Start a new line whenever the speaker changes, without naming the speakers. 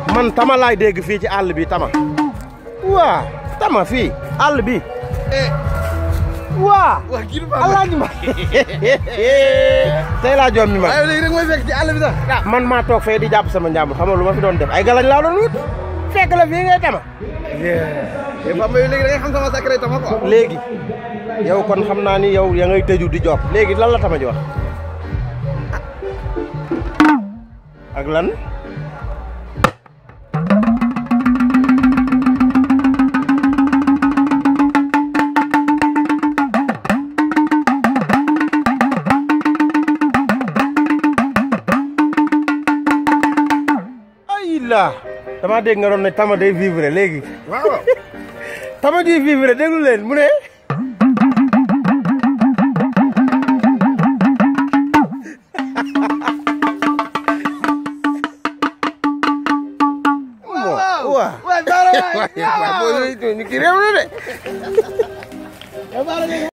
man tama laay dégg fii ci àll bi tama waa tama fii àll bi waa
wax kii du ma
alaaji ma tey laa joom mi ma
waaye léegi rek mooy fekk ci àll bi sax
man maa toog fee di jàpp sama njàmbur xam nga lu ma fi doon def ay galañ laa doon wut fekk la fii ngay tama
mais Bamba yow léegi da ngay xam sama secret tama quoi
léegi yow kon xam naa ni yow ya ngay tëju di job léegi lan la tama ji wax ak lan ay la dama dégg nga doon ne tama day vivre léegi
waaw
tama ji vivre déglu leen mu ne waaw waaw
waay baara waay
waaw boo ñu ki réew na de